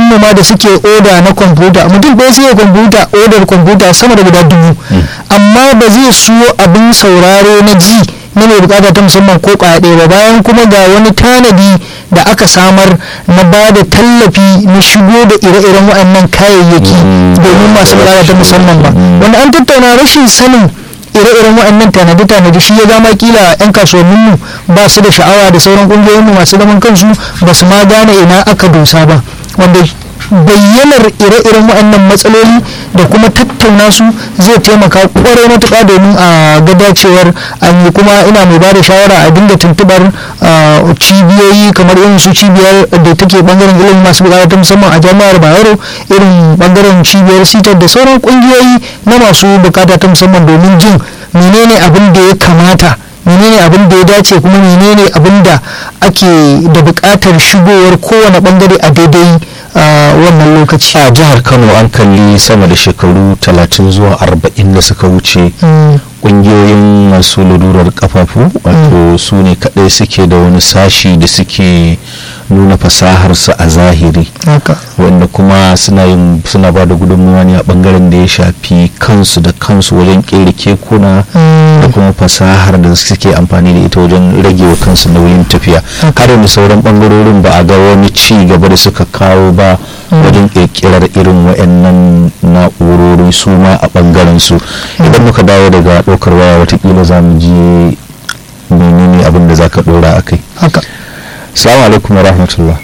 mu ma da suke oda na kwamfuta mutum ɗaya sai ya kwamfuta odar kwamfuta sama da guda dubu amma ba zai siyo abin sauraro na ji na mai bukata ta musamman ko kwaya ɗaya ba bayan kuma ga wani tanadi da aka samar na ba da tallafi na shigo da ire-iren waɗannan kayayyaki domin masu bukata ta musamman ba wanda an tattauna rashin sanin ire-iren waɗannan tanade-tanade shi ya zama kila 'yan kasuwanninmu ba su da sha'awa da sauran ƙungiyoyinmu masu zaman kansu ba su ma gane ina aka dosa ba wanda bayyanar ire-iren waɗannan matsaloli da kuma tattauna su zai taimaka kwarai matuƙa domin a ga dacewar an yi kuma ina mai ba da shawara a dinga tuntubar cibiyoyi kamar irin su cibiyar da take bangaren ilimin masu bukata ta musamman a jami'ar bayero irin bangaren cibiyar sitar da sauran ƙungiyoyi na masu bukata ta musamman domin jin menene abin da ya kamata menene abin da ya dace kuma menene abin da ake da buƙatar shigowar kowane bangare a daidai wannan lokaci a jihar kano an kalli sama da shekaru 30 zuwa 40 da suka wuce kungiyoyin masu lalurar kafafu wato su ne kadai suke da wani sashi da suke nuna fasaharsu a zahiri wanda kuma suna yin suna ba da gudunmuwa ne a bangaren da ya shafi kansu da kansu wajen kere kekuna da kuma fasahar da suke amfani da ita wajen rage wa kansu nauyin tafiya har da sauran bangarorin ba a ga wani ci gaba da suka kawo ba wajen kirkirar irin wa'annan na'urori su ma a bangaren su idan muka dawo daga ɗaukar waya watakila za mu je menene abin da za ka ɗora a kai haka salamu alaikum wa rahmatullah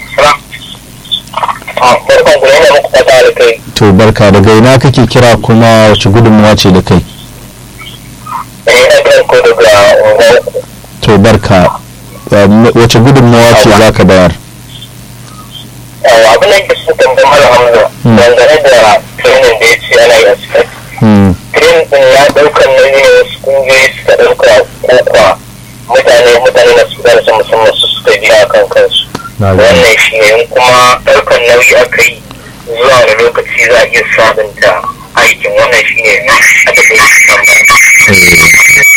to barka daga ina kake kira kuma wace gudunmuwa ce da kai to barka wace gudunmuwa ce za ka bayar abin da ke sun tambayi mara hamza dangane da training da ya ce ana yi a cikin training din ya ɗaukar nauyin wasu kungiyoyi suka ɗauka kokwa mutane mutane na su gane musamman su suka biya kan kansu wannan shi ne kuma ɗaukar nauyi aka yi zuwa wani lokaci za a iya sabunta aikin wannan shi ne a da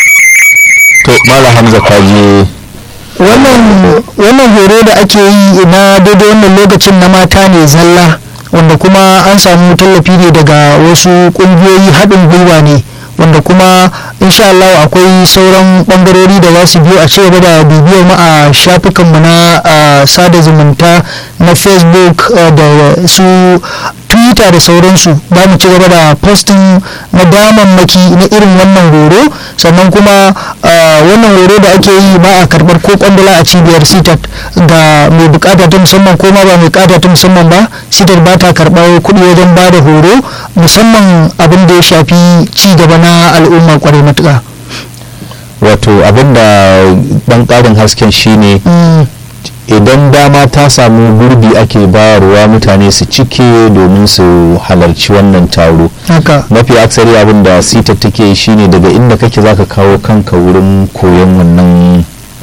to mala hamza kaje wannan horo da ake yi na daidai wannan lokacin na mata ne zalla wanda kuma an samu tallafi ne daga wasu kungiyoyi haɗin gwiwa ne wanda kuma insha Allah akwai sauran bangarori da za su biyo a ci gaba da bibiyar mu a shafukanmu na sada zumunta na facebook da su twitter da sauransu ba mu ci gaba da posting na damammaki na irin wannan horo sannan kuma wannan horo da ake yi ba a karbar ko kwandala a cibiyar sitat ga mai bukata ta musamman ko ma ba mai bukata ta musamman ba sitat ba ta karbar kuɗi wajen ba da horo musamman abin da ya shafi ci gaba na al'umma kwarai matuƙa wato abin da ɗan ƙarin hasken shine idan dama ta samu gurbi ake bayarwa mutane su cike domin su halarci wannan taro mafi aksari abin da sita take shine daga inda kake zaka kawo kanka wurin koyon wannan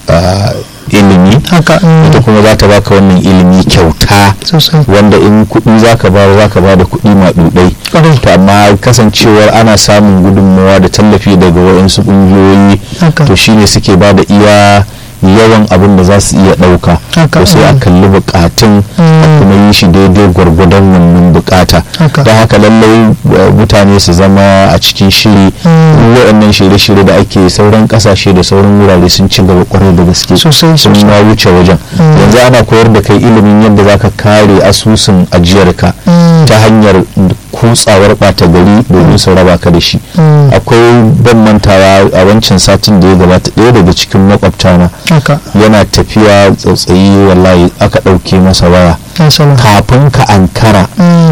ilimi ita kuma za ta baka wannan ilimi kyauta wanda in kuɗi zaka bayar zaka ba da kuɗi maɗuɗai to amma kasancewar ana samun gudunmawa da tallafi daga waɗansu ƙungiyoyi to shine suke ba da iya yawan abin da za su iya ɗauka to sai a kalli bukatun a kuma yi shi daidai gwargwadon wannan bukata don haka lallai mutane su zama a cikin shiri waɗannan shirye-shirye da ake sauran ƙasashe da sauran wurare sun ci gaba kwarai da gaske sun ma wuce wajen yanzu ana koyar da kai ilimin yadda za ka kare asusun ajiyarka ta hanyar kutsawar ɓata gari domin su raba ka da shi akwai ban mantawa a wancan satin da ya gabata ɗaya daga cikin makwabtana yana tafiya tsautsayi wallahi aka ɗauke masa waya kafin ka ankara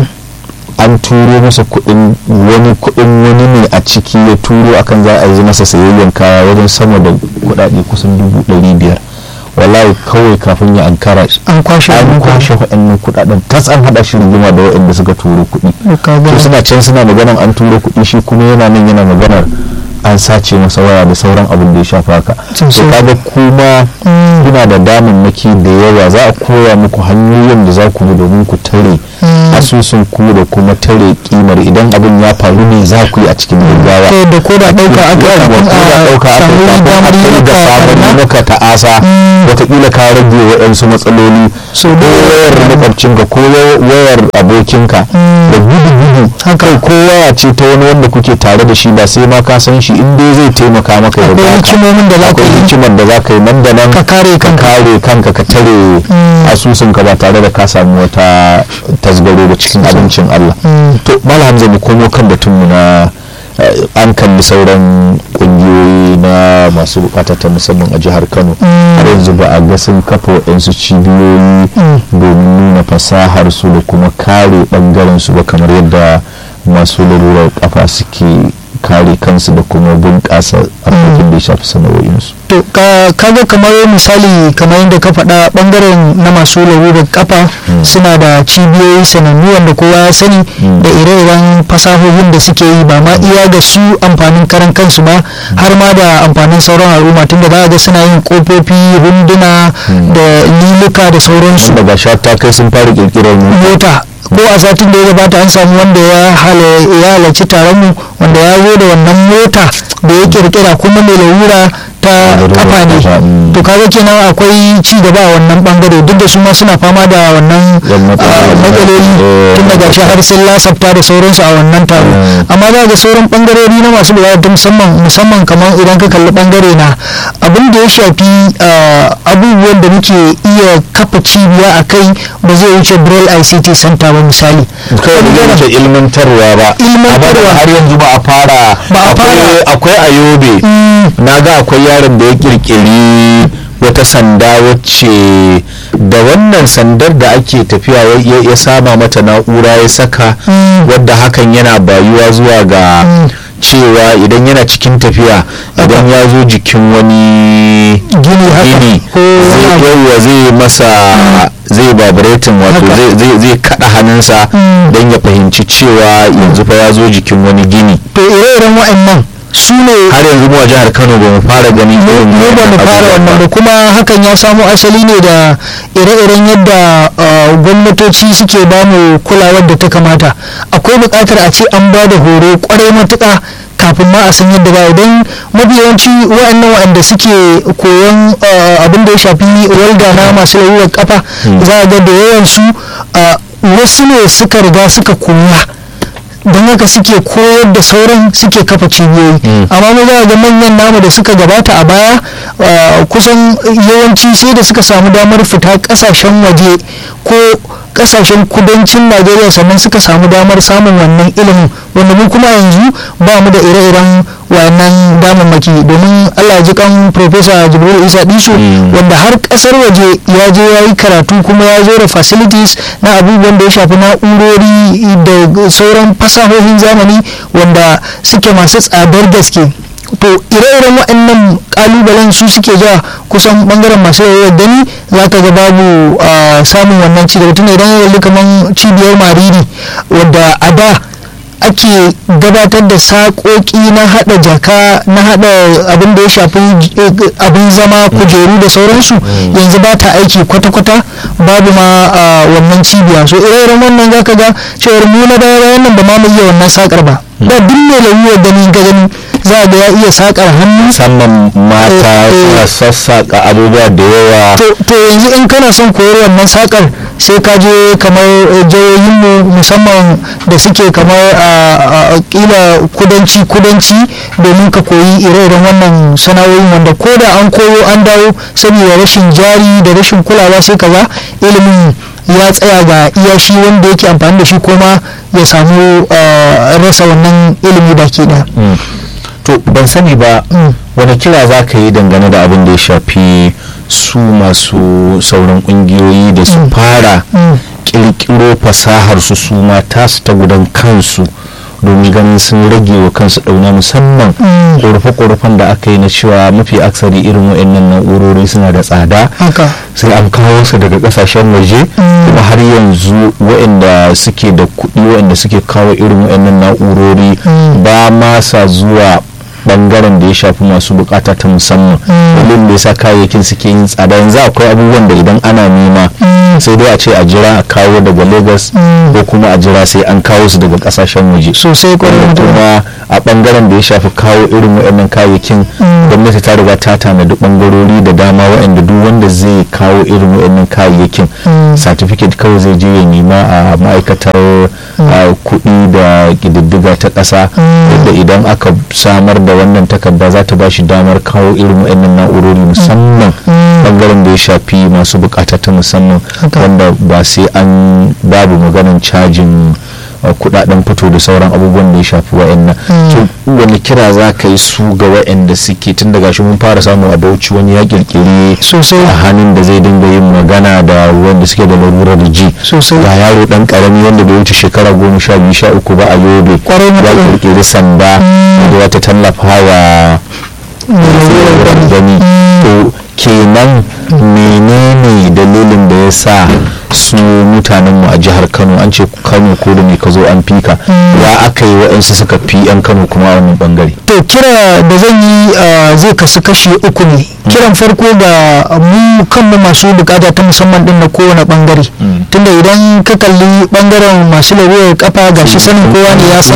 an turo masa kuɗin wani kuɗin wani ne a ciki ya turo akan za a yi masa sayayyan kaya wajen sama da kuɗaɗe kusan dubu ɗari biyar wallahi kawai kafin ya ankara an kwashe an kwashe waɗannan kuɗaɗen tas an haɗa shi rigima da waɗanda suka turo kuɗi to suna can suna maganar an turo kuɗi shi kuma yana nan yana maganar an sace masa waya da sauran abin da ya shafa haka to kaga kuma kuna da damammaki da yawa za a koya muku hanyoyin da za ku bi domin ku tare asusun ku da kuma tare kimar idan abin ya faru ne za ku yi a cikin gaggawa da ko da ɗauka aka kafin a ɗauka aka kafin da sabon maka ta'asa wataƙila ka rage waɗansu matsaloli ko wayar makwabcinka ko wayar abin abokinka da gudu-gudu kai kowa ya ce ta wani wanda kuke tare da shi ba sai ma ka san shi in dai zai taimaka maka ya akwai hikimomin da za ka yi hikimar da za ka yi nan da nan ka kare kanka kare kanka ka tare asusunka ba tare da ka samu wata tasgaro da cikin abincin Allah to malam Hamza mu komo kan batun mu na an kalli sauran kungiyoyi na masu bukata ta musamman a jihar kano har yanzu ba a ga sun kafa waɗansu cibiyoyi domin nuna fasahar su da kuma kare ɓangaren su ba kamar yadda masu lalurar kafa suke kare kansu da kuma bunƙasa harkokin da ya shafi sana'o'insu to kaga kamar misali kamar yadda ka faɗa ɓangaren na masu lalurar kafa suna da cibiyoyi sanannu wanda kowa ya sani da ire-iren fasahohin da suke yi ba ma iya ga su amfanin karan kansu ba har ma da amfanin sauran al'umma tunda za a ga suna yin kofofi hunduna da liluka da sauransu daga shata kai sun fara kirkirar mota ko a satin da ya gabata an samu wanda ya halarci taron mu wanda ya zo da wannan mota da ya kirkira kuma mai larura ta kafa ne to kaga kenan akwai ci gaba a wannan bangare duk da su ma suna fama da wannan matsaloli tun daga shi har sun lasafta da sauransu a wannan taro amma za ga sauran bangarori na masu bukata musamman musamman kamar idan ka kalli bangare na abin da ya shafi abubuwan da muke iya kafa cibiya a kai ba zai wuce braille ict center ba misali kawai da ilmantarwa ba ilmantarwa har yanzu ba a fara ba a fara akwai ayobe na ga akwai yaron da ya kirkiri wata sanda wacce da wannan sandar da ake tafiya ya sama mata na'ura ya saka wadda hakan yana bayuwa zuwa ga cewa idan yana cikin tafiya idan ya zo jikin wani gini zai zai masa zai vibrating wato zai kada hannunsa don ya fahimci cewa yanzu fa ya zo jikin wani gini to ire-iren wa'annan su ne har yanzu mu a jihar kano ba mu fara gani irin mu ba mu fara wannan ba kuma hakan ya samo asali ne da ire-iren yadda gwamnatoci suke ba mu kulawar da ta kamata akwai buƙatar a ce an ba da horo kwarai matuƙa kafin ma a san yadda ba idan mafi yawanci wa'annan wa'anda suke koyon abin da ya shafi walda na masu lalurar kafa za a ga da yawan su wasu ne suka riga suka koya don haka suke koyar da sauran suke kafa cibiyoyi amma mu za ga manyan namu da suka gabata a baya kusan yawanci sai da suka samu damar fita kasashen waje ko kasashen kudancin najeriya sannan suka samu damar samun wannan ilimin wanda mu kuma yanzu ba mu da ire-iren wannan damammaki domin allah ji kan professor jibril isa diso wanda har kasar waje ya je ya yi karatu kuma ya zo da facilities na abubuwan da ya shafi na'urori da sauran fasahohin zamani wanda suke masu tsadar gaske to ire-iren waɗannan kalubalen su suke zuwa kusan bangaren masu yawon gani za ka ga babu samun wannan cigaba tun idan yanzu kamar cibiyar mariri wadda a da ake gabatar da saƙoƙi na haɗa jaka na haɗa abin da ya shafi abin zama kujeru da sauransu yanzu ba ta aiki kwata-kwata babu ma wannan cibiya so ire-iren wannan za ka ga cewar mu na baya bayan nan ba ma mu iya wannan saƙar ba da duk mai lauyi gani ga gani za ga ya iya sakar hannu musamman mata suna sassaƙa abubuwa da yawa to yanzu in kana son koyar wannan sakar sai ka je kamar jihohinmu musamman da suke kamar a kila kudanci kudanci domin ka koyi ire-iren wannan sana'o'in wanda ko da an koyo an dawo saboda rashin jari da rashin kulawa sai kaga ilimin ya tsaya ga iya shi wanda yake amfani da shi kuma ya samu rasa wannan ilimi baki ɗaya. to ban sani ba wani kira za ka yi dangane da abin da ya shafi su masu sauran kungiyoyi da su fara kirkiro fasahar su su ma tasu ta gudan kansu domin ganin sun rage wa kansu ɗauna musamman ƙorafe-ƙorafen da aka yi na cewa mafi aksari irin wa'annan na'urori suna da tsada sai an kawo su daga ƙasashen waje kuma har yanzu wa'anda suke da kuɗi wa'anda suke kawo irin wa'annan na'urori ba ma sa zuwa bangaren da ya shafi masu bukata ta musamman dalilin da yasa kayayyakin suke yin tsada yanzu akwai abubuwan da idan ana nema sai dai a ce a jira a kawo daga lagos ko kuma a jira sai an kawo su daga kasashen waje sosai kwarai kuma a bangaren da ya shafi kawo irin waɗannan kayayyakin gwamnati ta riga ta tanadi bangarori da dama waɗanda duk wanda zai kawo irin waɗannan kayayyakin certificate kawai zai je ya nema a ma'aikatar kuɗi da ƙididdiga ta ƙasa yadda idan aka samar da wannan takarda za ta ba shi damar kawo irin waɗannan na'urori musamman bangaren da ya shafi masu bukata ta musamman wanda ba sai an babu maganin cajin kudaden fito da sauran abubuwan da ya shafi wa'annan to wani kira za ka yi su ga wa'anda suke tun daga shi mun fara samu a bauchi wani ya kirkiri sosai a hannun da zai dinga yin magana da wanda suke da larurar ji sosai ga yaro dan karami wanda bai wuce shekara goma sha biyu sha uku ba a yobe ya kirkiri sanda da wata tallafa wa gani to kenan menene dalilin da ya sa su mutanenmu a jihar kano an ce kano ko da ne ka zo an fika ya aka yi waɗansu suka fi 'yan kano kuma a wannan bangare to kira da zan yi zai kasu kashi uku ne kiran farko ga mu kanmu masu bukata ta musamman din na kowane bangare tunda idan ka kalli bangaren masu larurar kafa ga shi sanin kowa ne ya san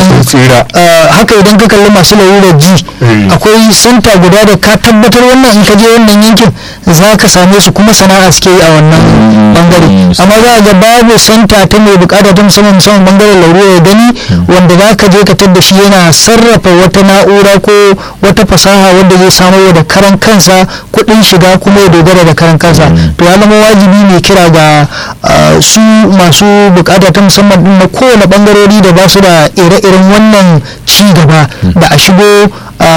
haka idan ka kalli masu larurar ji akwai santa guda da ka tabbatar wannan in ka je wannan yankin za ka same su kuma sana'a suke yi a wannan bangare amma za a ga babu santa ta mai bukata ta musamman musamman bangaren larurar gani wanda za ka je ka tadda shi yana sarrafa wata na'ura ko wata fasaha wanda zai samar da karan kansa kuɗin shiga kuma ya dogara da karan kansa to ya zama wajibi ne kira ga su masu bukata ta musamman din na kowane bangarori da ba su da ire-iren wannan ci gaba da a shigo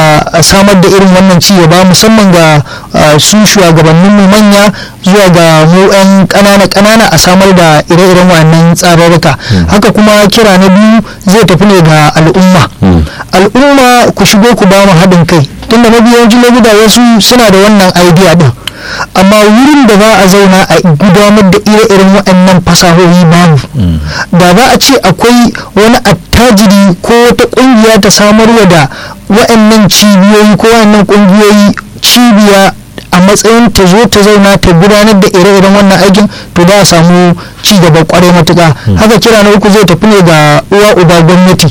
a samar da irin wannan ci gaba musamman ga su shugabannin mu manya zuwa ga mu 'yan ƙanana-ƙanana a samar da ire-iren wannan tsararruka haka kuma kira na biyu zai tafi ne ga al'umma al'umma ku shigo ku ba mu haɗin kai tunda mafi yawancin lokuta wasu suna da wannan idea din amma wurin da za a zauna a gudanar da ire-iren waɗannan fasahohi babu da za a ce akwai wani attajiri ko wata ƙungiya ta samarwa da waɗannan cibiyoyi ko waɗannan ƙungiyoyi cibiya a matsayin ta zo ta zauna ta gudanar da ire-iren wannan aikin to za a samu ci gaba kwarai matuka haka kira na uku zai tafi ne ga uwa uba gwamnati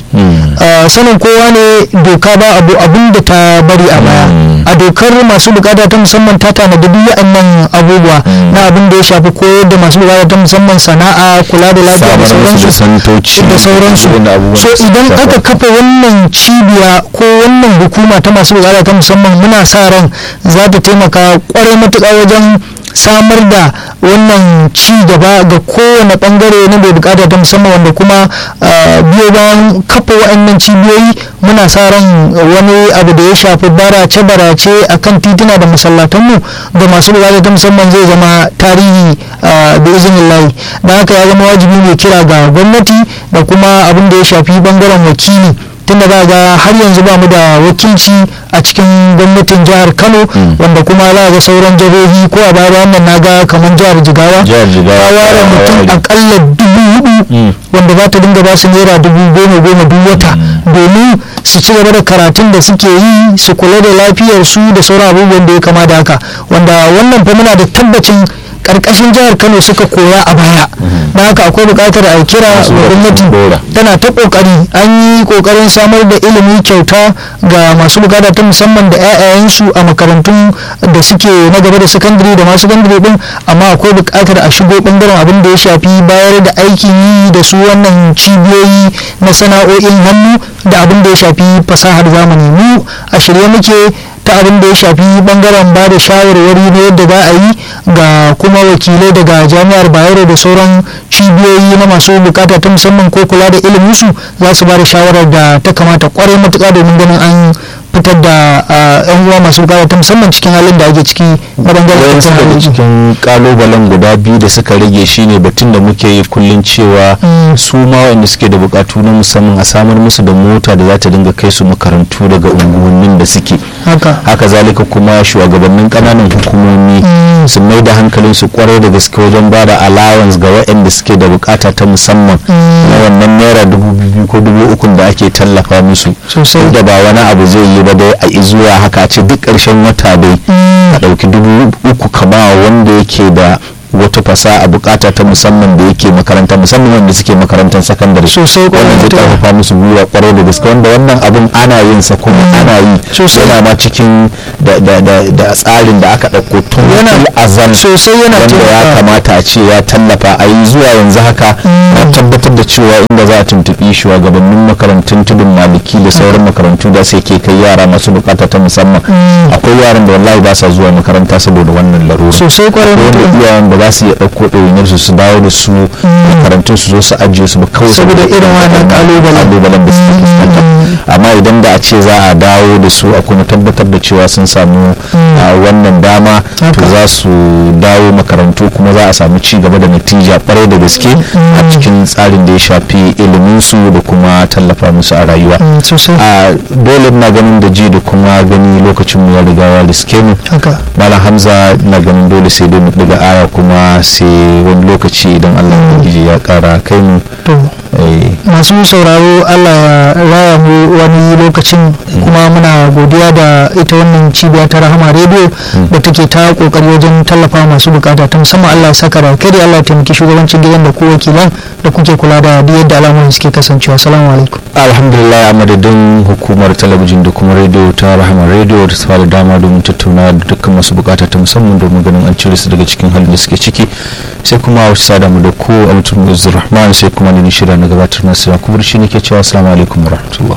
sanin kowa ne doka ba abu abin da ta bari a baya a dokar masu bukata ta musamman ta tanadi duk waɗannan abubuwa na abin da ya shafi koyar da masu bukata ta musamman sana'a kula da lafiya da sauransu da sauransu so idan aka kafa wannan cibiya ko wannan hukuma ta masu bukata ta musamman muna sa ran za ta taimaka kwarai matuƙa wajen samar da wannan ci gaba ga kowane bangare na bai bukata ta musamman wanda kuma biyo bayan kafa wa'annan cibiyoyi muna sa ran wani abu da ya shafi barace barace a kan tituna da masallatanmu ga masu bukata ta musamman zai zama tarihi da izinin layi da haka ya zama wajibi mai kira ga gwamnati da kuma abin da ya shafi bangaren wakili tunda za ga har yanzu ba mu da wakilci a cikin gwamnatin jihar kano wanda kuma za ga sauran jihohi ko a baya wannan na ga kamar jihar jigawa ta ware mutum akalla dubu hudu wanda za ta dinga ba su naira dubu goma goma duk wata domin su ci gaba da karatun da suke yi su kula da lafiyar su da sauran abubuwan da ya kama da haka wanda wannan fa muna da tabbacin karkashin jihar kano suka koya a baya da haka akwai bukatar a kira gwamnati tana ta kokari an yi kokarin samar da ilimi kyauta ga masu bukata ta musamman da 'ya'yayensu a makarantun da suke na gaba da sakandare da masu sakandare din amma akwai bukatar a shigo bangaren abin da ya shafi bayar da aikin yi da su wannan cibiyoyi na sana'o'in hannu da abin da ya shafi fasahar zamani mu a shirye muke ta abin da ya shafi bangaren ba da shawarwari na yadda za a yi ga kuma wakilai daga jami'ar bayero da sauran cibiyoyi na masu bukata ta musamman ko kula da iliminsu za su ba da shawarar da ta kamata kwarai matuka domin ganin an fitar da yan uwa masu bukata ta musamman cikin halin da ake ciki na bangaren daga cikin kalubalen guda biyu da suka rage shine batun da muke yi kullum cewa su ma wanda suke da bukatu na musamman a samar musu da mota da za ta dinga kai su makarantu daga unguwannin da suke haka zalika kuma shugabannin kananan hukumomi su mai da hankalin su kwarai da gaske wajen ba da allowance ga waɗanda suke da bukata ta musamman na wannan naira dubu biyu ko dubu uku da ake tallafa musu Sosai. da ba wani abu zai yi ba dai a zuwa haka a ce duk ƙarshen wata dai ka ɗauki dubu uku ka ba wanda yake da wata fasaha bukata ta musamman da yake makaranta musamman wanda suke makarantar sakandare Sosai, kwarai wannan zai da gaske. karfafa musu gwiwa kwarai da gaske wanda wannan abun ana yin sa kuma ana yi Sosai. yana ma cikin da da da da tsarin da aka ɗauko tun Yana- fil azal sosai yana wanda ya taimakawa. kamata a ce ya tallafa a yi zuwa yanzu haka na tabbatar da cewa inda za a tuntuɓi shugabannin makarantun tudun maliki da sauran makarantu da sai ke kai yara masu bukata ta musamman akwai yaran da wallahi ba sa zuwa makaranta saboda wannan larura sosai kwarai akwai wanda mutum iyayen ba za su iya ɗauko ɗawainiyar su su dawo da su makarantun su zo su ajiye su ba kawai Saboda irin wannan ƙalubalen. kalubalen da suke fuskanta amma idan da a ce za a dawo da su a kuma tabbatar da cewa sun samu a wannan dama to Haka. za su dawo makarantu kuma za a samu ci gaba da natija kwarai da gaske a cikin tsarin da ya shafi ilimin su da kuma tallafa musu a rayuwa Mm, sosai a dole na ganin da ji da kuma gani lokacin mu ya riga ya riske mu haka malam hamza na ganin dole sai dai mu daga aya kuma sai wani lokaci idan allah ubangiji ya kara kai mu to eh, masu sauraro allah ya raya mu wani lokacin kuma muna godiya da ita wannan cibiya ta rahama rediyo da take ta kokari wajen tallafa masu bukata ta musamman allah ya saka da kai da allah ya taimaki shugabancin gidan da ko wakilan da kuke kula da duk yadda al'amuran suke kasancewa salamu alaikum alhamdulillah a madadin hukumar talabijin da kuma rediyo ta rahama rediyo da ta da dama domin tattauna da dukkan masu bukata ta musamman domin ganin an cire su daga cikin halin da suke ciki sai kuma wasu sada mu da ko altul rahman sai kuma ni shirya na gabatar na sira kuma shi ne ke cewa assalamu alaikum wa rahmatullah